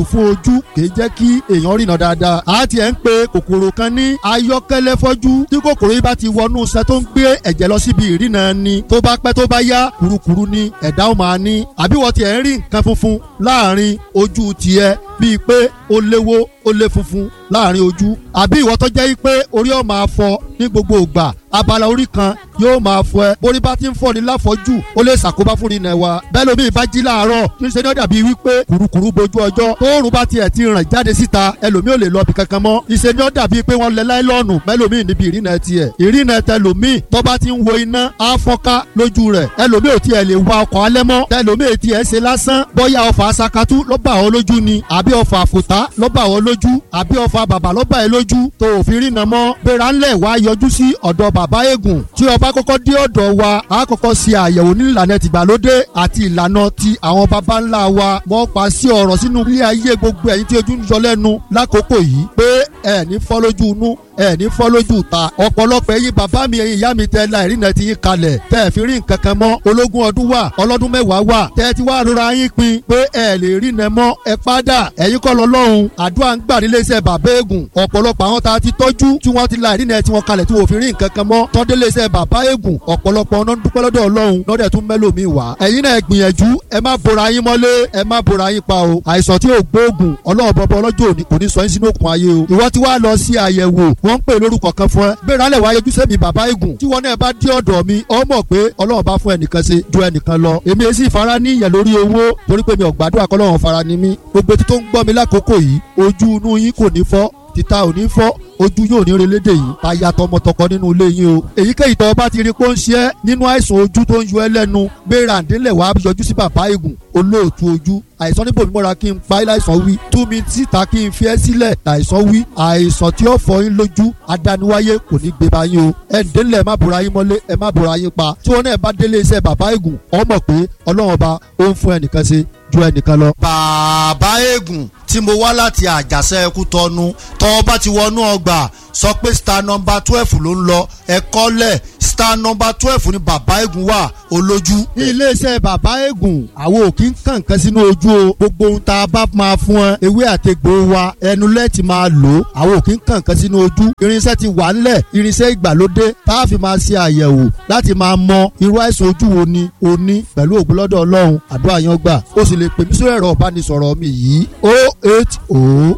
àpọ̀jù fún ojú kìí jẹ́ kí èèyàn rìnà dáadáa a ti ẹ̀ ń pe kòkòrò kan ní ayọ́kẹ́lẹ́ fọ́jú tí kòkòrò yìí bá ti wọnú sẹ tó ń gbé ẹ̀jẹ̀ lọ síbi ìrìnà ni tó bá pẹ́ tó bá yá kurukuru ni ẹ̀dá ó máa ní àbí wọ́n ti ẹ̀ ń rí nǹkan funfun láàrin ojú tiẹ̀ bíi pé ó léwó ó lé funfun láàrin ojú àbí ìwọ tó jẹ́ pé orí ọ̀ máa fọ ní gbogbo ìgbà abala orí kan yóò máa fọ ẹ borí bá ti ń fọ ní láfọjú ó lè ṣàkóbá fún ìrìnà wa bẹ́ẹ̀ lómi ìbá jí láàárọ̀ kí n ṣe ní ó dàbí wípé kurukuru bojú ọjọ́ tóorùn bá tiẹ̀ ti ràn jáde síta ẹlòmí ò lè lọ bí kankan mọ́ ìṣe ní ó dàbí pé wọ́n lẹ láìlọ́ọ̀nù mẹ́lòmí níbi ìrìnà tiẹ̀ ìrìnà tẹlòmí tó bá ti ń wo iná á fọ́nká lójú rẹ̀ ẹlòmí ò tiẹ̀ lè wa ọkọ̀ alẹ́ mọ́ tẹlòmí tiẹ̀ ṣe lásán bóyá ọfà sakatu ló bá ọ lójú ni àbí ọfà àfòtá ló bá ọ lójú àbí ọfà bàbà ló bá ẹ lójú tó òfin rìnà mọ́ gbéra ńlẹ̀ wá yọjú sí ọ̀dọ̀ bàbá eégún tí ọba kọ́kọ́ dé ọ̀dọ̀ wa a kọ́kọ́ ṣe àyẹ̀wò ní ìlànà tìgbàlódé àti ìlànà ti àwọn baba ńlá wa wọ́n pa sí ọ̀rọ̀ sínú ilé ayé gbogbo ẹ̀yin tí ojú ń yọ lẹ́nu lákòókò yìí pé ẹ̀ ní fọ́ lójú inú ẹ ní fọ́ lójú ta ọ̀pọ̀lọpọ̀ ẹ̀yin bàbá mi ẹ̀yin ìyá mi tẹ́ la ìrìnà ti yín kalẹ̀ tẹ́ ẹ̀ fi rí nǹkan kan mọ́ ológun ọdún wà ọlọ́dún mẹ́wàá wà tẹ́ ẹ ti wá rora yín pin pé ẹ lè rìnà mọ́ ẹ padà ẹ̀yin kọ́ lọ lọ́hùn àdúrà ń gbà nílé iṣẹ́ bàbá eégún ọ̀pọ̀lọpọ̀ àwọn tá a ti tọ́jú tí wọ́n ti la ìrìnà tí wọ́n kalẹ̀ tí wọ́n fi rí nǹkan kan mọ́ tọ́délé iṣẹ́ bàbá eégún ọ̀pọ̀lọpọ̀ ọ̀nà dúpẹ́ lọ́dọ̀ ọlọ́run lọ́dẹ̀ tún mẹ́lòmíì wá ẹ̀yin náà gbìyànjú ẹ má bora yín mọ́lé ẹ má bora yín pa o àìsàn tí ò gbóògùn ọlọ́run bọ́bọ́ ọlọ́jọ́ òní kò ní sọ yín sínú òkun ayé o ìwọ tí wàá lọ sí àyẹ̀wò wọ́n ń pè lórúkọ kan fún ẹ gbéra lẹ̀ wáyé ojúṣe mi bàbá igun tí wọn náà bá dé ọ̀dọ̀ mi ọ mọ̀ pé ọlọ́run bá fún ẹnìkan ṣe ju ẹnìkan lọ èmi èsì ìfara ní ìyẹn lórí owó torí pé mi ò gbàdúrà kọ́lọ́run fara ni mí gbogbo tí tó ń gbọ́ mi lákòókò yìí ojú inú yín kò ní fọ́ títa ò ní fọ́ ojú yóò ní relédè yìí táyà tọmọtọkọ nínú ilé yín o èyíkéyìí tó bá ti rí pé ó ń ṣe é nínú àìsàn ojú tó ń yọ ẹ́ lẹ́nu gbéra ǹdílẹ̀ wàá yọjú sí bàbá igun olóòtú ojú àìsàn níbo mímọ́ra kí n pa ẹ́ láìsàn wí tú mi síta kí n fi ẹ́ sílẹ̀ láìsàn wí àìsàn tí ó fọ yín lójú adániwáyé kò ní gbé bá yín o ẹ ǹdílẹ̀ ẹ má bora yín mọ́lé ẹ má bora yín pa tí wọn náà bá délé iṣẹ́ bàbá igun ọ mọ̀ pé ọlọ́run ọba ó ń fún ẹnìkan ṣe ju ẹnìkan lọ. bàbá eégún tí mo wá láti àjàṣe ẹkú tọnu tọ́ bá ti wọnú ọgbà sọ pé star number twelve ló ń lọ ẹ̀kọ́ lẹ̀ star number twelve ni bàbá eégún wà olójú. ní iléeṣẹ́ bàbá eégún àwọn ò kí ń kàn kan sínú ojú o gbogbo ohun tá a bá máa fún ẹ ewé àtegbò wa ẹnu lẹ́ẹ̀tì máa lò ó àwọn ò kí ń kàn kan sínú ojú irinṣẹ́ ti wà ńlẹ̀ irinṣẹ́ ìgbàlódé tá a fi máa ṣe àyẹ̀wò láti máa mọ irú àìsàn ojú wo ni o ní pẹ̀lú ògùn lọ́dọ̀ ọlọ́run àdúrà yan gbà ó sì lè pè mí sórí ẹ̀rọ ìbánisọ̀rọ̀ mi yìí o eight o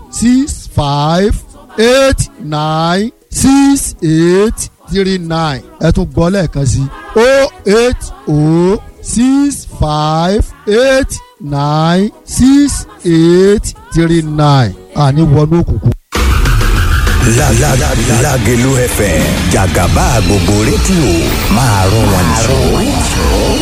six five eight nine six eight three nine ẹ tún gbọ́ lẹ́ẹ̀kan sí o eight o six five eight nine six eight three nine àní wọnú òkùnkùn. Lágẹ̀lú FM jàgàbá gbogbo rédíò máa rún wọn jù.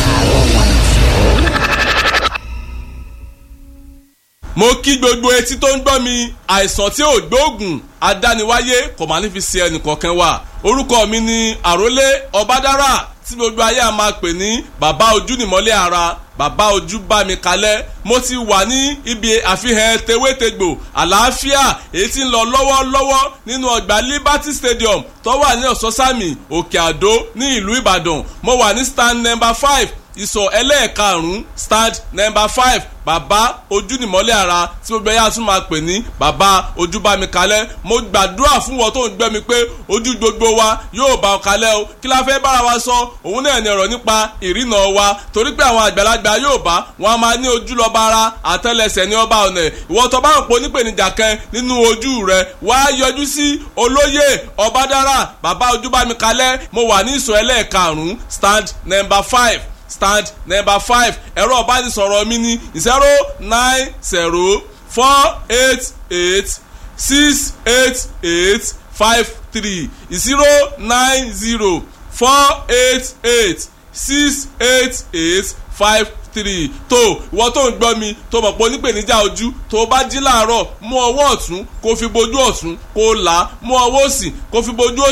mo kí gbogbo etí tó ń gbọ́ mi àìsàn tí ò gbóògùn adániwáyé kò máa ní fi ṣe ẹnìkọ̀ọ̀kan wa orúkọ mi ni àrólé ọbádára tí gbogbo ayé a máa pè ní bàbá ojú nìmọ́lẹ̀ ara bàbá ojú bá mi kalẹ̀ mo ti wà ní ibi àfihàn tewétegbò àlàáfíà èyí tí ń lọ lọ́wọ́lọ́wọ́ nínú ọgbà liberty stadium tó wà ní ọ̀sọ́sàmì òkè àdó ní ìlú ìbàdàn mo wà ní stand number five ìsọ̀ ẹlẹ́ẹ̀karùn-ún stand number five bàbá ojú nìmọ́lẹ̀ ara tí gbogbo ẹ̀yà tún máa pè ní bàbá ojú bá mi kalẹ̀ mo gbàdúrà fún wọn tó ń gbẹ́ mi pé ojú gbogbo wa yóò bá ọ kalẹ̀ o kí la fẹ́ bára wa sọ òun náà ní ọ̀rọ̀ nípa ìrìnà wa torí pé àwọn àgbàlagbà yóò bá wọn a máa ní ojú lọ́ba ara àtẹ́lẹsẹ̀ ní ọba ọ̀nà ìwọ tó bá ń pò nípèníjà kan nínú ojú rẹ wá yọjú sí olóyè ọbádára bàbá ojú bá mi kalẹ̀ mo wà ní ìsọ̀ ẹlẹ́ẹ̀karùn-ún stand number five stand number five ẹ̀rọ ìbánisọ̀rọ̀ mi ní zero nine zero four eight eight six eight eight five three zero nine zero four eight eight six eight eight five three tó ìwọ tó ń gbọ́ mi tó mọ̀ pé onípèníjà ojú tó bá jí láàárọ̀ mú ọwọ́ ọ̀tún kó fi bojú ọ̀tún kó là á mú ọwọ́ òsì kó fi bojú òsì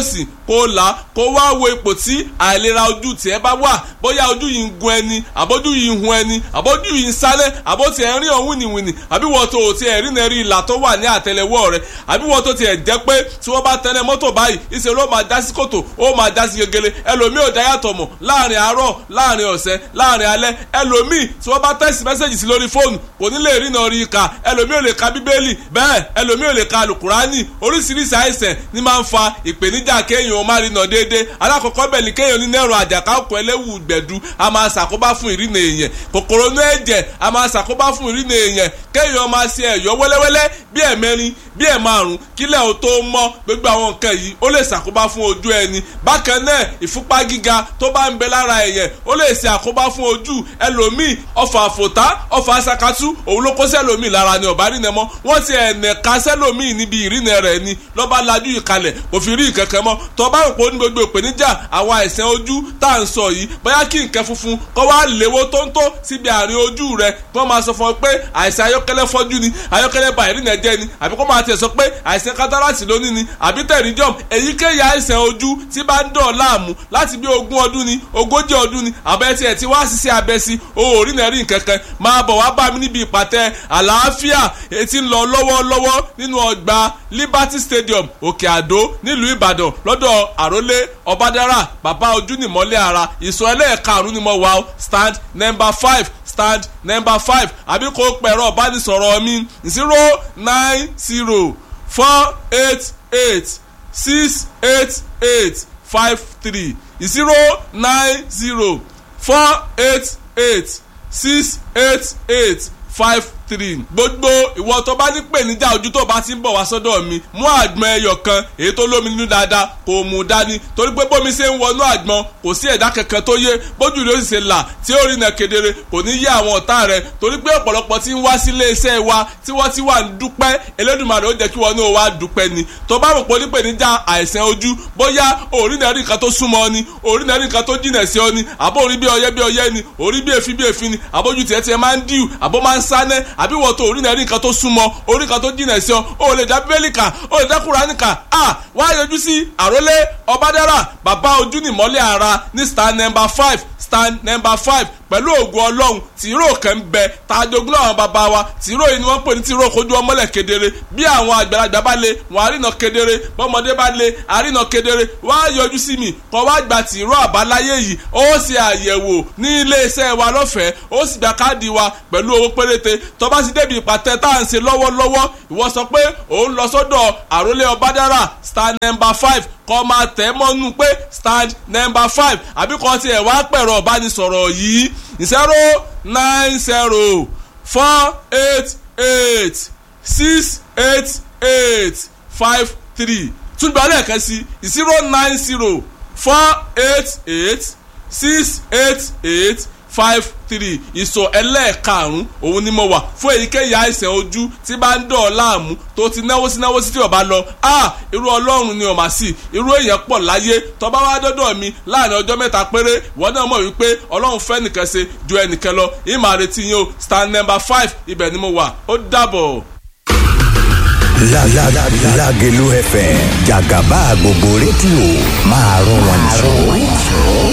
kó là kó wá wo ipò tí àìlera ojú tiẹ̀ bá wà bóyá ojú yìí ń gun ẹni àbójú yìí ń hun ẹni àbójú yìí ń sálẹ̀ àbó tiẹ̀ ń rí ọ̀hún wìnìwìnì àbí wọ́n tó tiẹ̀ rí nẹ́rí ìlà tó wà ní àtẹlẹwọ́ rẹ̀ àbí wọ́n tó tiẹ̀ jẹ́ pé tí wọ́n bá tẹnẹ mọ́tò báyìí ìṣe ló máa já sí kòtò ó máa já sí gegele ẹlòmíì ò dáyàtọ̀ mọ̀ láàrin àárọ̀ láàrin ọ̀sẹ̀ láàrin alẹ́ ẹlòmíì tí wọ́n bá tẹ̀sí mẹ́sẹ̀gì sí lórí fóònù kò ní lè rí náà rí ka ẹlòmíì ò lè ka bíbélì bẹ́ẹ̀ ẹlòmíì ò lè ka alukurani oríṣiríṣi àìsàn ní máa ń fa ìpèníjà kéèyàn ó má rí náà déédéé alákọ̀ọ́kọ́ bẹ̀ ni kéèyàn ní nẹ́rùn àjàká ọkọ̀ ẹlẹ́wù gbẹ̀dú a máa ṣàkóbá fún ìrìnà èèyàn kòkòrò inú ẹ̀jẹ̀ a máa ṣàkóbá fún ìrìnà èèyàn kéèyàn máa ṣe ẹ̀yọ́ wẹ́lẹ́wẹ́lẹ́ bí ẹ̀mẹrin bí ẹ̀ márùn kílẹ̀ ò tó mọ́ gbogbo àwọn nǹkan yìí ó lè ṣàkóbá fún ojú ẹni bákan náà ìfúnpá gíga tó bá ń bẹ lára èèyàn ó lè ṣe àkóbá fún ojú ẹlòmíì ọfà àfòtá ọfà asakatú òun ló kó sẹ́lòmíì lára ni ọ̀bá rìnà mọ́ wọ́n ti ẹ̀nẹ̀ ka sẹ́lòmíì níbi ìrìnà rẹ̀ ni lọ́ba lajú ìkalẹ̀ kò fi rí ìkẹ̀kẹ́ mọ́ tọ́ba òpó ní gbogbo ìpèníjà àwọn àìsàn ojú tá à ń sọ yìí bóyá kí nǹkan funfun kọ́ wá léwó tóńtó síbi àárín ojú rẹ̀ kí wọ́n máa sọ fún ọ pé àìsàn ayọ́kẹ́lẹ́ fọ́jú ni ayọ́kẹ́lẹ́ ba ìrìnà jẹ́ ni àbí kó máa tẹ̀ sọ pé àìsàn kátàràtì lónìí ni àbí tẹ̀ríjọ́m èyíkéyìí àìsàn ojú tí bá ń dọ̀ láàmú láti bí ogún ọdún ni ogójì ọdún ni àbẹ́tí ẹ̀ tí wá ṣiṣẹ́ abẹ sí òórì náà rí nǹkankan máa bọ̀ wá bá mi níbi ìpàtẹ àlàáfíà etí ń lọ lọ́wọ́lọ́wọ́ nínú ọgbà Liberty Stadium Òkè Àdó nílùú Ìbàdàn lọ́dọ̀ Àrólé Ọbádára bàbá ojú nìmọ́lẹ̀ ara ìsọ ẹlẹ́ẹ̀karùn-ún ni mo wà ó stand number five stand number five àbí kò pẹ̀rọ ọ̀bánisọ̀rọ̀ mi zero nine zero four eight eight six eight eight five three zero nine zero four eight eight six eight eight five three gbogbo ìwọ tó bá ní pèníjà ojú tó bá ti ń bọ̀ wá sọ́dọ̀ mi mú àgbọn ẹyọ kan èyí tó lómi nínú dáadáa kò mú dání torí pé bómi ṣe ń wọnú àgbọn kò sí ẹ̀dá kankan tó yé bójú rẹ̀ ó sì ṣe là tí ó rìnà kedere kò ní yé àwọn ọ̀tá rẹ̀ torí pé ọ̀pọ̀lọpọ̀ tí ń wá sí iléeṣẹ́ wa tí wọ́n ti wà ń dúpẹ́ Elédùmarè ó jẹ́ kí wọ́n ní o wá dúpẹ́ ni tó bá rò pé onípèníjà àìsàn ojú bóyá òrìnà rí nǹkan tó súnmọ́ ni òrìnà rí nǹkan tó jìnà sí ọ ni àbó orí bí ọyẹ́ bí ọyẹ́ ni orí bí èéfín bí èéfín ni àbójú tiẹ̀ tiẹ̀ máa ń díù àbó máa ń sánẹ́ àbí wọ́n tó orí náà rí nǹkan tó súnmọ́ orí kan tó jìnà sí ọ o lè dá bíbélì kà o lè dá Kùránì kà á wá yọjú sí àrólé ọbádára bàbá ojú nìmọ́lẹ̀ ara ní stand number five stand number five pẹ̀lú ògùn ọlọ́run tìró kan ń bẹ tàjogún àwọn bàbá wa tìró yìí ni wọ́n pè ní tìró kojú ọmọlẹ̀ kedere bí àwọn àgbàlagbà bá lè wọ́n àrìnà kedere bọ́mọdé bá lè àrìnà kedere wọ́n á yọjú sí mi kọ́ wá gba tìró àbáláyé yìí ó ṣe àyẹ̀wò ní iléeṣẹ́ wa lọ́fẹ̀ẹ́ ó sì gba káàdì wa pẹ̀lú owó péréte tó bá sì débi ìpàtẹ tá à ń ṣe lọ́wọ́lọ́wọ́ ìwọ sọ pé òun lọ sọ́dọ̀ àrólé ọbádára stand number five kọ́ máa tẹ̀ mọ́nú pé stand number five àbí kọ́ tiẹ̀ wá pẹ̀rọ ọ̀bánisọ̀rọ̀ yìí zero nine zero four eight eight six eight eight five three túnbọ̀ lẹ́ẹ̀kan sí zero nine zero four eight eight six eight eight five three ìsọ̀ ẹlẹ́ẹ̀karùn-ún òun ni mo wà fún èyíkéyìí àìsàn ojú tí bá ń dọ̀ láàmú tó ti náwó sí náwó sí tí ọba lọ a irú ọlọ́run ni ọ̀mà sí irú èèyàn pọ̀ láyé tọ́ba wá dọ́dọ̀ mi láàrin ọjọ́ mẹ́ta péré ìwọ náà mọ̀ wípé ọlọ́run fẹ́ nìkan ṣe ju ẹnìkan lọ ìmọ̀ àrètí yín o stand number five ibẹ̀ ni mo wà ó dàbọ̀. Lágẹ̀lú FM jàgàbá gbogbo rédíò máa rọ wọn jù.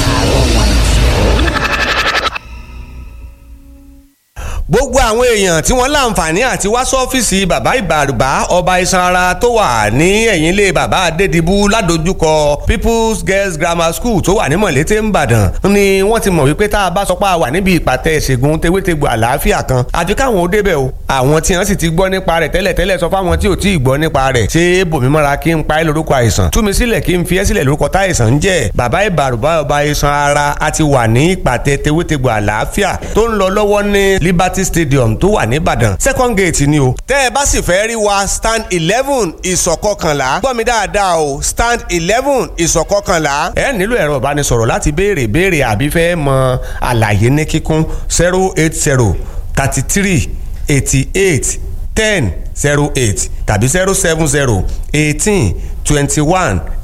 gbogbo àwọn èèyàn tí wọ́n láǹfààní àti wá sọ́fíìsì bàbá ìbàrùbá ọba iṣan ara tó wà ní ẹ̀yìn ilé bàbá adédìbú ládojúkọ people's girls grammar school tó wà ní mọ̀lété ńbàdàn ni wọ́n ti mọ̀ wípé tá a bá sọ pé a wà níbi ìpàtẹ ìṣègùn tewétegbò àlàáfíà kan àfi káwọn ó débẹ̀ o àwọn tí wọ́n sì ti gbọ́ nípa rẹ̀ tẹ́lẹ̀tẹ́lẹ̀ sọ fáwọn tí ò tí ì gbọ́ nípa rẹ̀ ṣé bòmímọ́ra kí n pa ẹ́ lórúkọ àìsàn tú mi sílẹ̀ kí n fi ẹ́ sílẹ̀ lórúkọ táìsàn ń jẹ́ bàbá ìbàrùbá ọba iṣan ara a ti wà ní ìpàtẹ tewétegbò àlàáfíà tó ń lọ lọ́wọ́ ní liberty stadium tó wà nìbàdàn second gate ni o. tẹ́ ẹ bá sì fẹ́ rí wa stand eleven ìsọ̀kọkànlá gbọ́ mi dáadáa o stand eleven ìsọ̀kọkànlá. ẹ nílò ẹ̀rọ ìbánisọ̀rọ̀ láti béèrè béèrè àbí fẹ́ mọ àlàyé ní kíkún zero eight zero thirty three eighty eight ten zero eight tàbí zero seven zero eighteen twenty one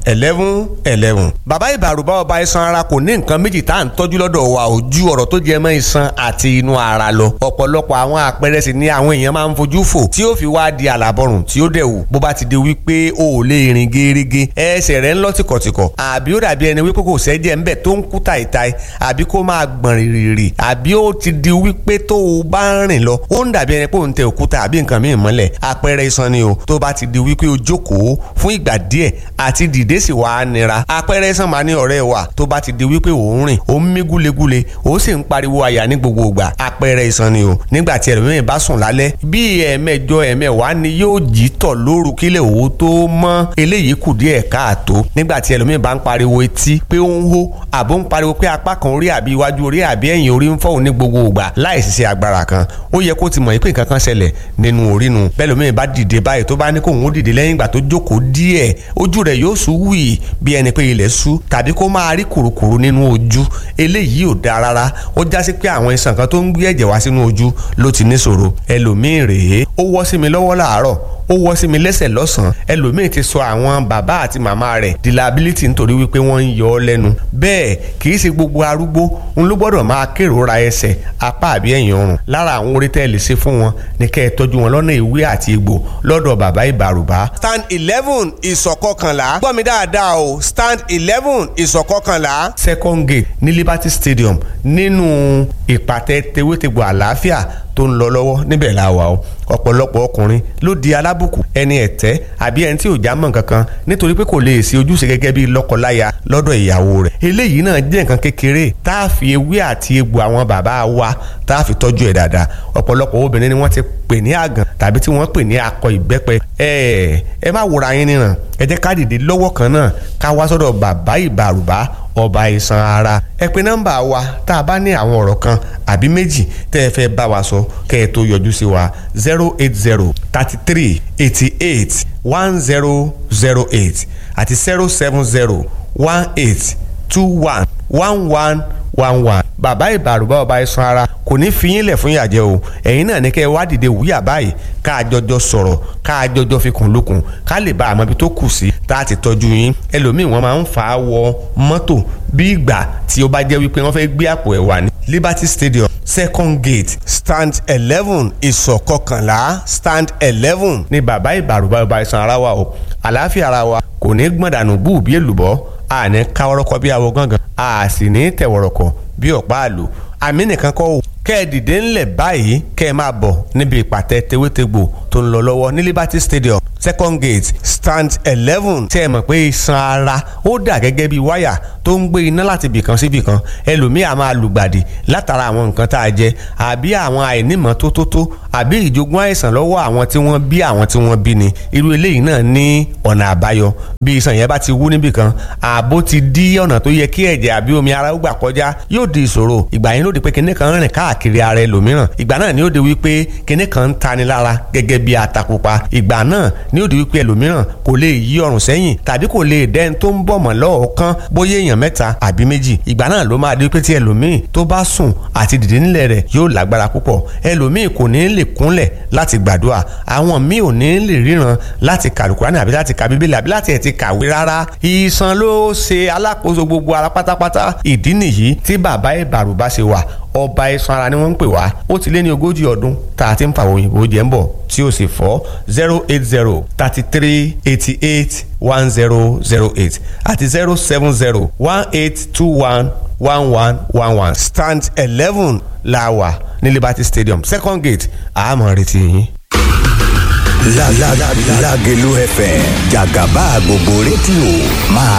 eleven eleven. bàbá ìbàrùbá ọba iṣan ara kò ní nǹkan méjì tá à ń tọ́jú lọ́dọ̀ wa ò ju ọ̀rọ̀ tó jẹ mọ́ iṣan àti inú ara lọ. ọ̀pọ̀lọpọ̀ àwọn àpẹẹrẹ sì ni àwọn èèyàn máa ń fojú fò tí ó fi wá di àlàbọ̀rùn tí ó dẹ̀ wù bó bá ti di wípé o ò lè rìn gerege ẹsẹ̀ rẹ̀ ń lọ tìkọ̀tìkọ̀ àbí ó dàbí ẹni wípé kò sẹ́jẹ̀ ńbẹ̀ tó ń kú tàìtàì àbí kó máa gbọ̀n rìrì àbí ó ti di wípé tó o bá ń rìn lọ ó ń dàbí ẹni pé òun tẹ òkúta àbí nǹkan míì mọ́lẹ̀ àpẹẹrẹ iṣan ni o tó bá ti di wípé o jókòó fún ìgbà díẹ̀ àti dìde sì wá nira àpẹẹrẹ iṣan máa ní ọ̀rẹ́ wa tó bá ti di wípé ò ń rìn ó ń mí gúlegúle ó sì ń pariwo àyà ní gbogbo ìgbà àpẹẹrẹ iṣan ni o nígbà tí ẹlòmíràn bá sùn lálẹ́ bí ẹ̀ẹ̀mẹjọ ẹ̀ẹ̀mẹwàá ni yóò jí tọ̀ lóru kílẹ̀ òwò tó mọ́ eléyìí kù díẹ̀ káàtó nígbà tí ẹlòmíràn bá ń pariwo etí pé ó ń hó àbó ń pariwo pé apá kan orí àbí iwájú orí àbí ẹ̀yìn orí ń fọ́ òun ní gbogbo ìgbà láì ṣiṣẹ́ agbára kan ó yẹ kó ti mọ̀ pé nǹkan kan ṣẹlẹ̀ nínú orí nu bẹ́ẹ̀ lómi bá dìde báyìí tó bá ní kóun ó dìde lẹ́yìn ìgbà tó jókòó díẹ̀ ojú rẹ̀ yóò sú wì bí ẹni pé ilẹ̀ sú tàbí kó máa rí kùrukùru nínú ojú eléyìí ò dáa rárá ó já sí pé àwọn iṣan kan tó ń gbé ẹ̀jẹ̀ wá sínú ojú ló ti níṣòro ẹlòmíì rèé ó wọ́ sí mi lọ́wọ́ làárọ̀ ó wọ́ sí mi lẹ́sẹ̀ lọ́sàn-án ẹlòmíì ti sọ àwọn bàbá àti màmá rẹ̀ di liability nítorí wípé wọ́n ń yọ ọ́ lẹ́nu bẹ́ẹ̀ kì í ṣe gbogbo arúgbó ń ló gbọ́dọ̀ máa kérora ẹsẹ̀ apá àbí ẹ̀yìn ọrùn lára àwọn orí tẹ́ ẹ lè ṣe fún wọn ní kẹ́ ẹ tọ́jú wọn lọ́nà ìwé àti egbò lọ́dọ̀ bàbá ìbàrùbá. stand eleven ìsọ̀kọkànlá gbọ́ mi dáadáa o stand eleven ìsọ̀kọkànlá. second gate ní liberty stadium nínú ìpàtẹ tewétegbò àlàáfíà tó ń lọ lọ́wọ́ níbẹ̀ la wà o ọ̀pọ̀lọpọ̀ ọkùnrin ló di alábùkù ẹni ẹ̀tẹ́ àbí ẹni tí ò já mọ́ kankan nítorí pé kò lè ṣe ojúṣe gẹ́gẹ́ bí lọ́kọláya lọ́dọ̀ ìyàwó rẹ̀ eléyìí náà jẹ́ nǹkan kékeré tá a fi ewé àti egbò àwọn bàbá wa tá a fi tọ́jú ẹ̀ dáadáa ọ̀pọ̀lọpọ̀ obìnrin ni wọ́n ti pè ní àgàn tàbí tí wọ́n pè ní akọ ìbẹ́pẹ ẹ ẹ má wòra yín níran ẹ jẹ́ ká dìde lọ́wọ́ kan náà ká wá sọ́dọ̀ bàbá ìbàrùbá ọba iṣan ara ẹ pè nọ́mbà wa tá a bá ní àwọn ọ̀rọ̀ kan àbí méjì tẹ́ ẹ fẹ́ bá wa sọ kẹ́ ẹ tó yọjú sí wa zero eight zero thirty three eighty eight one zero zero eight àti zero seven zero one eight two one one one one one bàbá ìbàrùbá ọba iṣan ara kò ní fi yín lẹ̀ fún ìyàjẹ́ o ẹ̀yin náà ní kẹ́ ẹ wá dìde wúyà báyìí ká a jọjọ sọ̀rọ̀ ká a jọjọ fi kùn lukùn ká lè bá àmọ́ ibi tó kù sí tá a ti tọ́jú yín ẹlòmíì wọ́n máa ń fà á wọ mọ́tò bí ìgbà tí ó bá jẹ́ wípé wọ́n fẹ́ gbé àpò ẹ̀ wà ní Liberty Stadium second gate stand eleven ìsọ̀kọkànlá stand eleven ní bàbá ìbàrùbá ọba iṣan ara wa o àlàáfíà ara wa kò ní gbọ̀ndànù bú bí èlùbọ́ àní káwọ́rọ́kọ́ bí awọ gángan a sì ní tẹ̀wọ̀rọ̀kọ̀ bí ọ̀pá àlò àmì nìkan kọ́ o kẹ́ ẹ dìde ńlẹ̀ báyìí kẹ́ ẹ máa bọ̀ níbi ìpàtẹ tewétegbò tó ń lọ lọ́wọ́ ní Liberty Stadium second gate stand eleven tẹ́ ẹ mọ̀ pé iṣan ara ó dà gẹ́gẹ́ bí wáyà tó ń gbé iná láti bìkan sí bìkan ẹlòmíì á máa lùgbàdì látara àwọn nǹkan tá a jẹ àbí àwọn àìnímọ̀ tó tó tó àbí ìjogún àìsàn lọ́wọ́ àwọn tí wọ́n bí àwọn tí wọ́n bí ni irú eléyìí náà ní ọ̀nà àbáyọ bí iṣan yẹn bá ti wú níbìkan ààbò ti dí ọ̀nà tó yẹ kí ẹ̀jẹ̀ àbí omi ara ó gbà kọjá yóò di ìṣòro ìgbà yẹn ló di pé kinní kan rìn káàkiri ara ẹlòmíràn ìgbà náà ni ó di wípé kinní kan ń tani lára gẹ́gẹ́ bí atapupa ìgbà náà ni ó di wípé ẹlòmíràn kò lè yí ọrùn sẹ́yìn tàbí kò lè dẹ́n tó ń bọ̀ mọ́ lọ́ọ̀kan bóyá èèyàn mẹ́ta àbí méjì ìgbà náà ló máa di wípé tí ẹlòmíì tó bá sùn àti dìde nílẹ̀ rẹ̀ yóò lágbára púpọ̀ ẹlòmíì kò ní lè kúnlẹ̀ láti gbàdúrà àwọn míì ò ní lè ríran láti kàlùkùránì àbí láti ka bíbélì àbí láti ẹ̀ ti kàwé rárá ìsan ló ṣe alákòóso gbogbo ara pátápátá ìdí nìyí tí bàbá ìbàrùbá ṣe wà ọba iṣan ara ni wọ́n ń pè wá ó ti lé ní ogójì ọdún tá a ti ń fa òyìnbó jẹ́ ń bọ̀ tí ó sì fọ́ zero eight zero thirty three eighty eight one zero zero eight àti zero seven zero one eight two one one one one one stand eleven la wà ní Liberty Stadium second gate àmọ́ retí yín. Lágẹ̀lú FM jàgàbá gbogbo rédíò máa